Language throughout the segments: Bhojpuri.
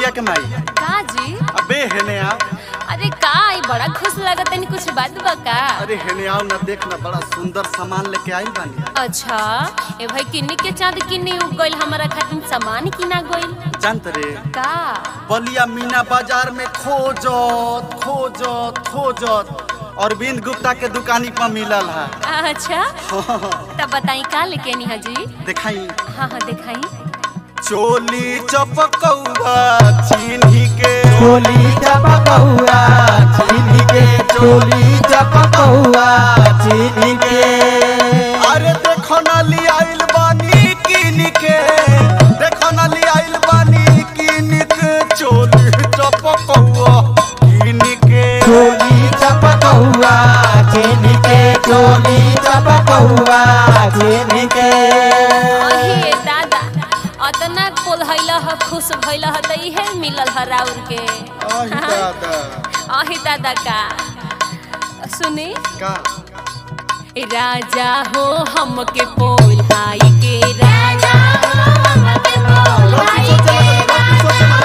बिटिया के माई का जी अबे हेने आ अरे का ई बड़ा खुश लागत तनी कुछ बात बा का अरे हेने आओ ना देख ना बड़ा सुंदर सामान लेके आइल बानी अच्छा ए भाई किन्नी के चांद किन्नी उग गइल हमारा खातिर सामान किना गइल जानत रे का बलिया मीना बाजार में खोजत खोजत खोजत अरविंद गुप्ता के दुकानी पर मिलल है अच्छा तब बताई का लेके नी जी देखाई हाँ हाँ दिखाई चोली चपकौआ चीनी के चोली चपकौआ चीनी के चोली चपकौआ चीनी के अरे देखो ना ली आइल बानी किन के देखो ना ली आइल बानी किन के चोली चपकौआ किन के चोली चपकौआ चीनी के चोली चपकौआ चीनी के अहे दादा अतना पोलहैल ह खुश भइल ह त इहे मिलल ह राउर के आही दादा अहे दादा का सुनी का राजा हो हमके पोल्हाई के राजा हो हमके पोल्हाई के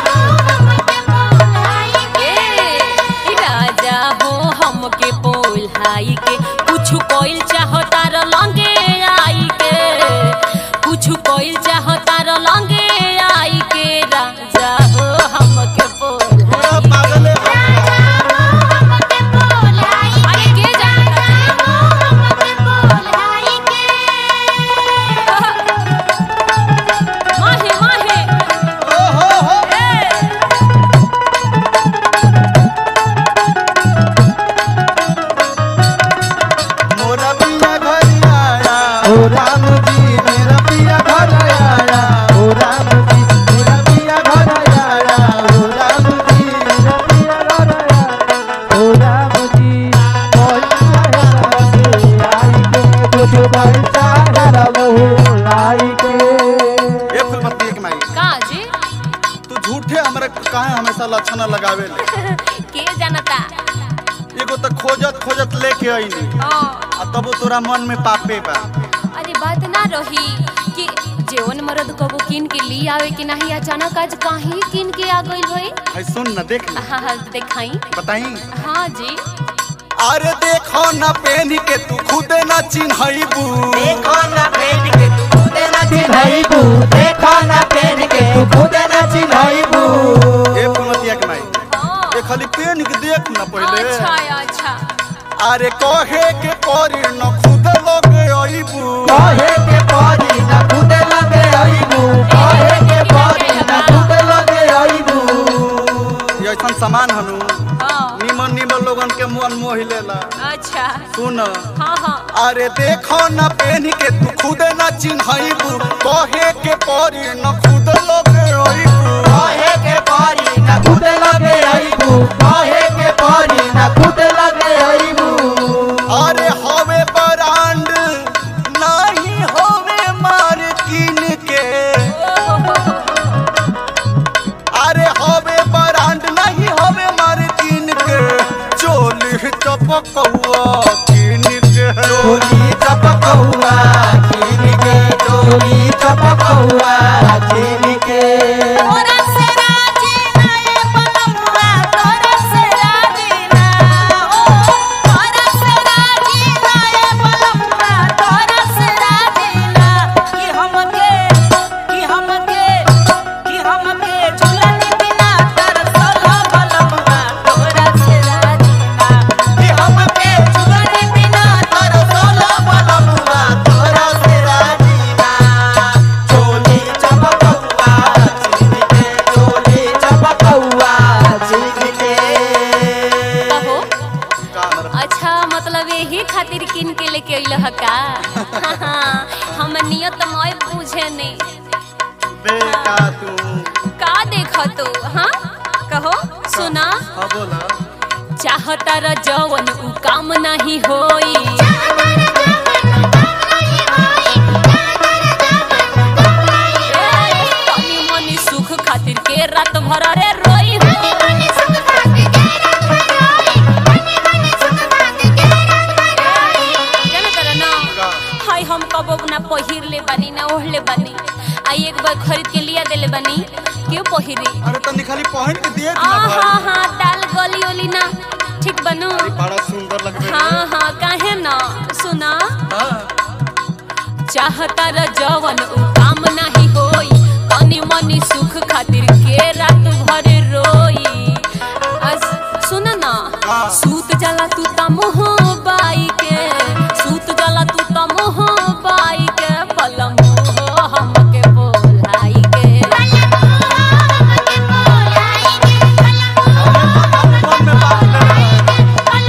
ए, राजा हो हमके पोल्हाई के कुछ कोइल चाहता र लंगे आई के कुछ कोइल चाहता र लंगे आई के राजा हो हमके पूरा पोल्हाई पागल है अरे के जानता माहे माहे ओ हो हो ए मोरा पिया घर आया ओ राम जी मेरा पिया घर आया ओ राम जी मेरा पिया घर आया ओ राम जी मेरा पिया घर आया ओ राम जी आई के कुछ पैसा रबहू लाई के ये फुलपत्ती के माई का जी तू झूठे हमरे काहे हमेशा लक्षण लगावे ले के जानता एगो तो खोजत खोजत लेके आईनी हाँ आ तबो तोरा मन में पापे बा अरे बात ना रही कि जेवन मर्द कबो किन के ली आवे कि नहीं अचानक आज काहे किन के आ गइल भाई है सुन ना देख ना हाँ हाँ दिखाई बताई हाँ जी अरे देखो ना पहन के तू खुदे ना चिन्हईबू देखो ना पहन के तू खुदे ना चिन्हईबू देखो ना पहन के तू खुदे ना चिन्हईबू ए फुलमतिया के माई हाँ ये खाली पहन के देख ना पहले अच्छा अच्छा अरे कहे के परी न खुद लगे आईबू कहे के परी ना खुदे लगे आईबू कहे के परी ना खुदे लगे आईबू ये ऐसा सामान हनु हाँ निमन निमन लोगन के मन मोह लेला अच्छा सुन हाँ हाँ अरे देखो ना पहन के तू खुदे ना चिन्हईबू कहे के परी न खुद लगे आईबू कहे के परी ना खुदे लगे आईबू कहे के परी ना खुदे लगे आईबू अरे हवे ब्रांड नहीं हवे मार्किन के अरे हवे ब्रांड नहीं हवे मार्किन के चोली चपकौआ किन के चोली चपकौआ चीन के चोली चपकौआ चीन के तोरा से राजी ना ए बनमुआ तोरा से राजी ना ओ तोरा से राजी ना ए बनमुआ तोरा से राजी ना कि हमके कि हमके कि हमके झुलनी बिना तरसल बनमुआ तोरा से राजी ना कि हमके चुगनी बिना तरसल बनमुआ तोरा से राजीना चोली चपकौआ चीन के चोली चपकौआ चीन के कहो का हमर अच्छा मतलब यही खातिर किन के लेके अइल ह का हम नियत मय पूछे नहीं बेटा तू का देख तू हाँ कहो सुना हाँ बोला चाहता र जवन उ काम नहीं होई तनी मनी सुख खातिर के रात भर रे रोई जाने तर ना का हाय हम कबो ना पहिर ले बानी ना ओढ़ ले बानी आई एक बार खरीद के लिया देले बनी क्यों पहिरी अरे तनी खाली पहन के दिए आ हाँ हाँ दाल गली ओली ना ठीक बनू बड़ा सुंदर लगबे हाँ हाँ काहे ना सुना हाँ। चाहता र जवन उ काम नाही होई कनी मनी सुख खातिर के रात भर रोई अस सुन ना का? सूत जाला तू त मोह बाई के सूत जाला तू त मोह बाई के पलम हो हमके बोलाई के मन में बात कर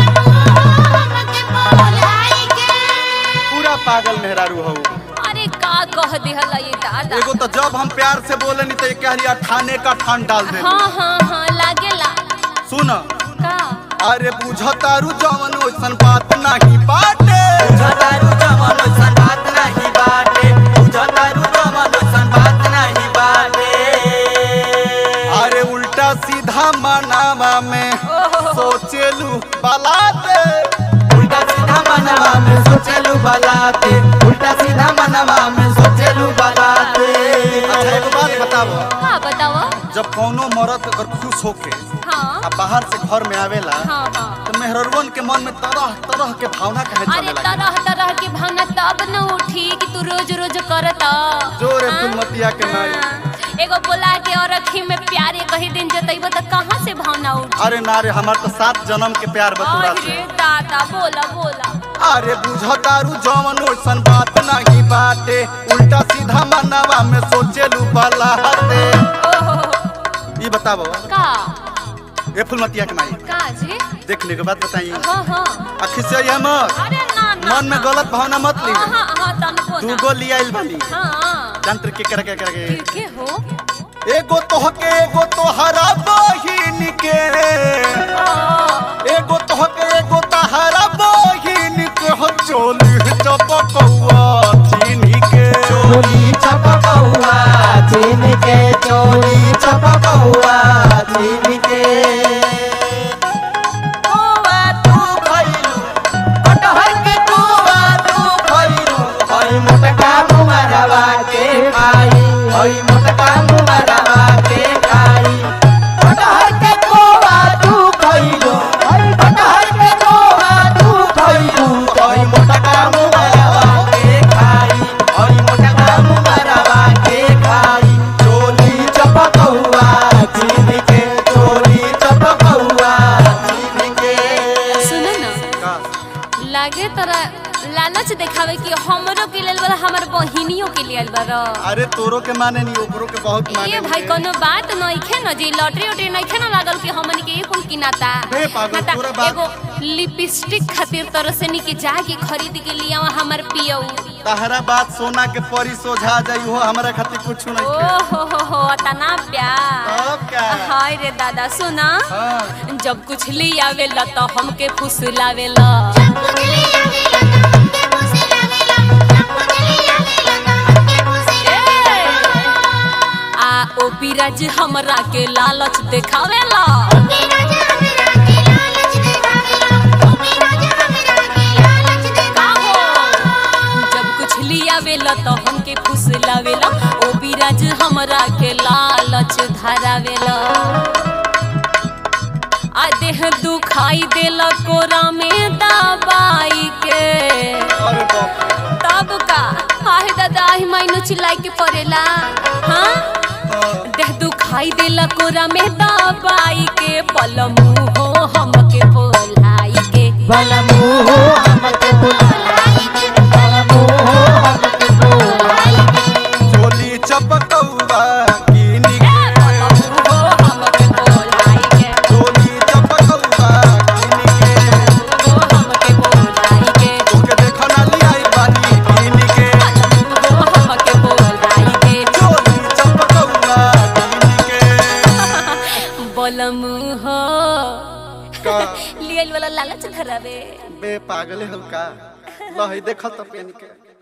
पूरा पागल मेहरारू हो अरे का कह दिहला ये दादा एगो तो जब हम प्यार से बोले नहीं तो ये कह रही ठाने का ठान डाल दे हाँ हाँ हाँ लागेला सुन का अरे बुझतारू जवन ओइसन बात नहीं बाटे बुझतारू जमन ओइसन बात नाही बाटे बुझतारू जमन ओइसन बात नाही बाटे अरे उल्टा सीधा मनावा में सोचेलू बलाते उल्टा सीधा मनवा में सोचेलू बलाते उल्टा सीधा मनवा में सोचेलू बलाते अच्छा एगो बात बताओ का बतावा जब कौनो मरद अगर खुश होके हाँ आ बाहर से घर में आवेला हाँ हाँ तो मेहररुअन के मन में तरह तरह के भावना कहे अरे चले लगे तरह तरह की भावना तब न उठी कि तू रोज रोज करता जोरे हाँ? फुलमतिया के नाई हाँ। एगो बोला के और अखी में प्यारे कही दिन जतैब तो कहाँ से भावना उठी अरे ना रे हमार तो सात जन्म के प्यार बतुरा से अरे दादा बोला बोला अरे बुझतारू जवन ओइसन बात नहीं बाटे उल्टा सीधा मनवा में सोचेलू बलाते ओहो ये बताओ का ये फुलमतिया के माई का जी देखने के बाद बताइए हाँ हाँ आखिर से ये मत अरे ना ना मन में ना। गलत भावना मत ली हाँ हाँ हाँ तनको तू ना गो लिया बानी हाँ जंत्र के कर के कर के फिर के हो एगो तोहके एगो तोहरा बहिन के एगो तोहके एगो तहरा बहिन के हो चोली चपकौआ चीनी के चोली चपकौआ चीन के चोली चपकौआ चीन के कौआ तू खइलू कटहर के कौआ तू खइलू हई मोटका मुमरवा के खाई हई मोटका मुमरवा के खाई कटहर के कौआ तू खइलू हई कटहर के कौआ तू खइलू हई मोटका मुमरवा के खाई हई मोटका मुमरवा के खाई चोली चपकौआ चीन के चोली चपकौआ चीन के सुन ना का? लागे तोरा लालच देखावे कि हमरो के लेल बा हमर बहिनियों के लेल बा अरे तोरो के माने नहीं ओकरो के बहुत माने ये भाई नहीं। कोनो बात नइखे न जी लॉटरी उटरी नइखे न लागल कि हमन के कुल किनाता बे पागल, ना ता पूरा बात- एगो लिपस्टिक खातिर तरह से नी के जाके खरीद के लिया हमर पियऊ तहरा बात सोना के परी सोझा जाई हो हमरा खातिर कुछ ओ नहीं के हो हो हो तना प्यार अब क्या हाय रे दादा सुना हाँ जब कुछ लियावेला तो हमके फुसलावेला आ ओ पिराज हमरा के लालच देखावेला का हो? जब कुछ लियावेला तो हमके फुसलावेला ओ बिराज हमरा के लालच धरावेला आ देह दुखाई देला कोरा में दबाई के अरे बाप रे तब का आहे दादा ही मायनो चिल्लाई के पड़ेला हाँ हाँ। देह दुखाई देला कोरा में दबाई के पलमू हो हमके बोलाई के बलमू हमके बुलाई बलमू हमके बुलाई चोली चपकौआ कीनी ए, के पलमू हो हमके बोलाई के चोली चपकौआ कीनी के हो हमके बोलाई के तोके देखो ना लियाई बानी कीनी के पलमू हो हमके बोलाई के चोली चपकौआ कीनी के बलमू हो का लियल वाला लालच धरावे बे पागले हो का लही देखो तो पेन के